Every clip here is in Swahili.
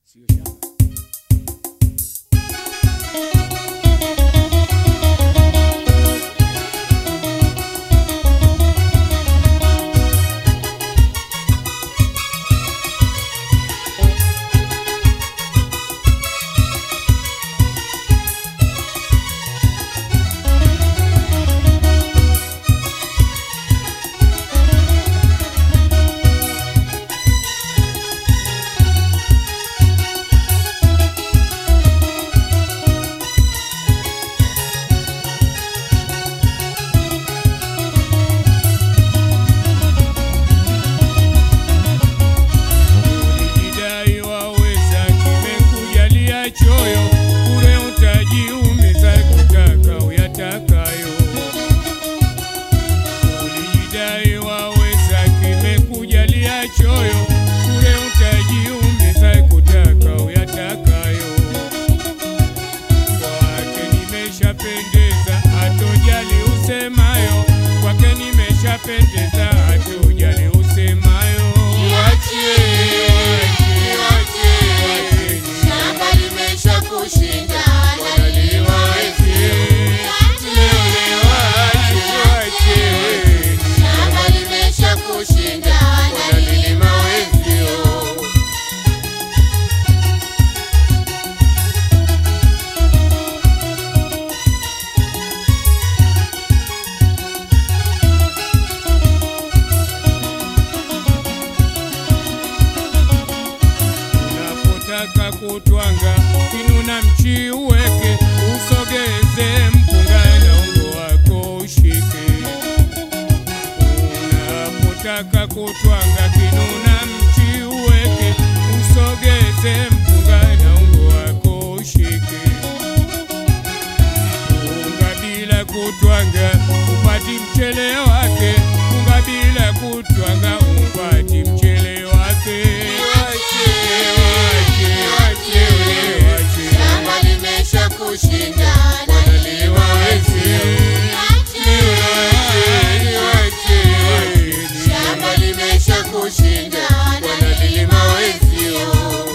sio shamba. Ulijidai waweza, kimekujalia choyo, bure utajiumiza kutaka uyatakayo. Ulijidai waweza, kimekujalia choyo, bure utajiumiza kutaka uyatakayo. Kwake nimeshapendeza, hatojali usemayo, kwake nimeshapendeza, hatojali usemayo. Shamba limesha kushinda wanalima Shamba limesha kushinda wanalima wenzio Unapotaka kutwanga kinuna mchi uweke, usogeze mpunga na ungo wako ushike. Unapotaka kutwanga kinuna mchi uweke, usogeze mpunga na ungo wako ushike. Unga bila kutwanga upati mchele wake, unga bila kutwanga upati mchele wake. Shamba limesha kushinda wanalima Shamba limesha kushinda wanalima wenzio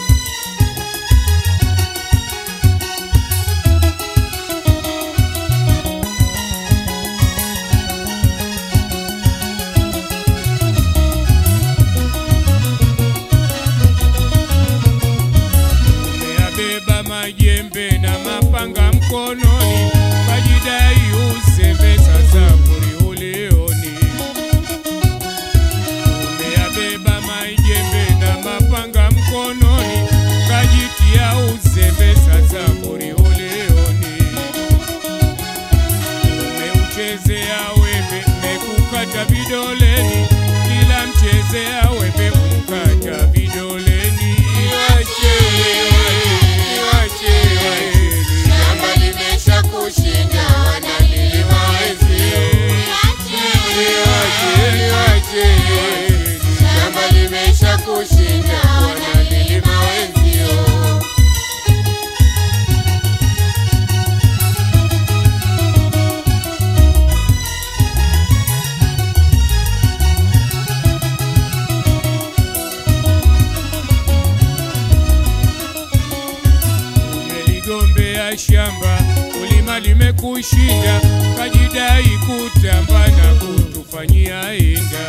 Umeyabeba majembe na mapanga mkononi, kajidai uzembe, sasa kuri ulioni. Umeyabeba majembe na mapanga mkononi, kajitia uzembe, sasa kuri ulioni. Umeuchezea wembe, mekukata vidoleni, kila mchezea wembe kumkata vidoleni. Shamba limesha kushinda wanalima Shamba limesha kushinda wanalima wenzio Umeligombea shamba, kulima limekushinda, kajidai kutamba na kutufanyia inda.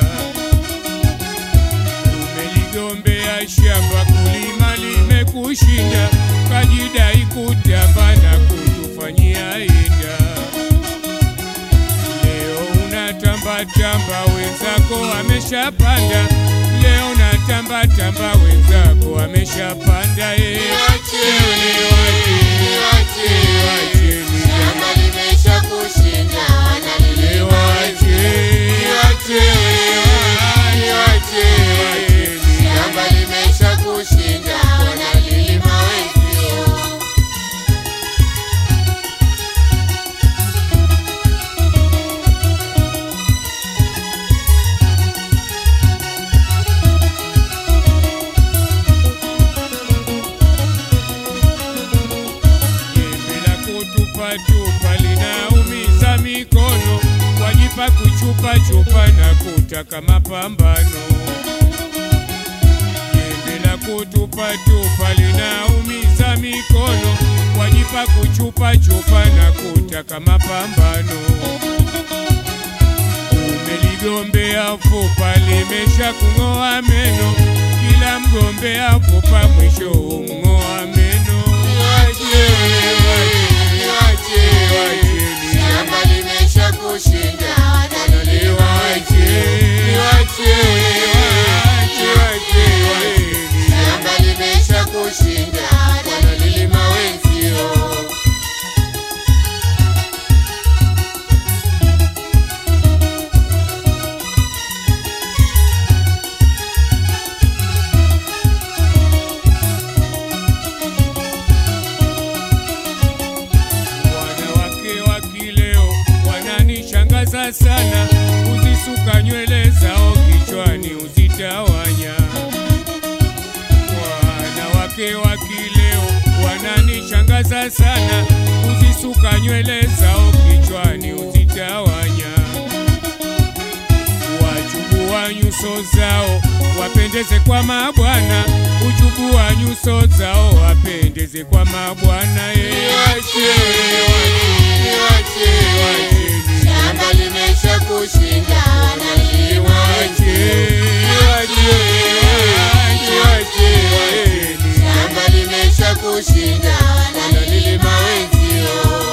Umeligombea shamba, kulima limekushinda, kajidai kutamba na kutufanyia inda. Leo unatamba tamba, wenzako wameshapanda. Leo unatamba tamba, wenzako wameshapanda. eh. Shamba limesha kushinda wanalima Shamba limesha kushinda wanalima wenzio Jembe la kutupatupa linaumiza mikono, wajipa kuchupachupa na kutaka mapambano. Jembe la kutupatupa lina wajipa kuchupa chupa na kutaka mapambano. Umeligombea fupa limesha kung'oa meno, kila mgombea fupa mwisho umng'oa meno. Niwache, niwache, Wacheni. shamba limesha kushinda wanalima wengi. Niwache, niwache, shamba limesha kushinda wanalima wenzio. Wanawake wa kileo wananishangaza sana, uzisuka nywele zao kichwani uzitawanya. Wanawake wa kileo wananishangaza sana, uzisuka nywele zao kichwani uzitawanya. Wachubua nyuso zao wapendeze kwa mabwana, uchubua nyuso zao wapendeze kwa mabwana ye. Niwache, niwache, shamba limesha kushinda wanalima wengi. Niwache, niwache, shamba limesha kushinda wanalima wenzio.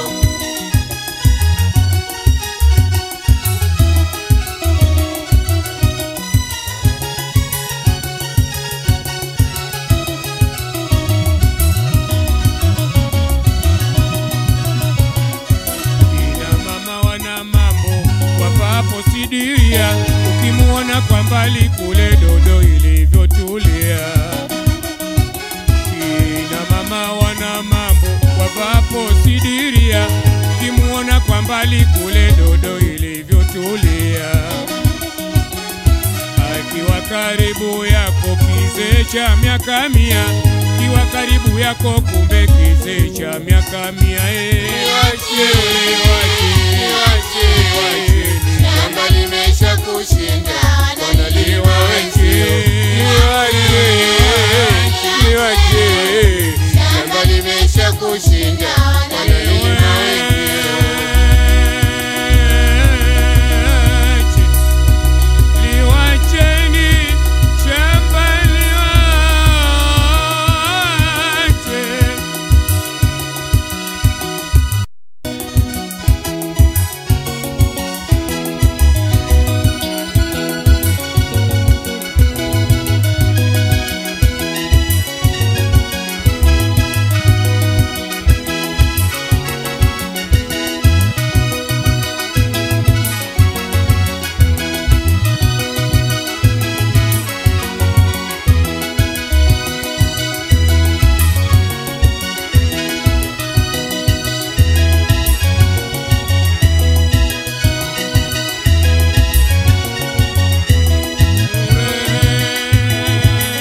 Kina mama wana mambo wapapo sidiria, ukimuona kwa mbali kule dodo ilivyotulia. Kina mama wana mambo wapapo sidiria, ukimuona kwa mbali kule dodo ilivyotulia. Akiwa karibu yako kizee cha miaka mia, kiwa karibu yako kumbe kizee cha miaka mia eh. Niwache, niwache, shamba limesha kushinda wanalima wengi.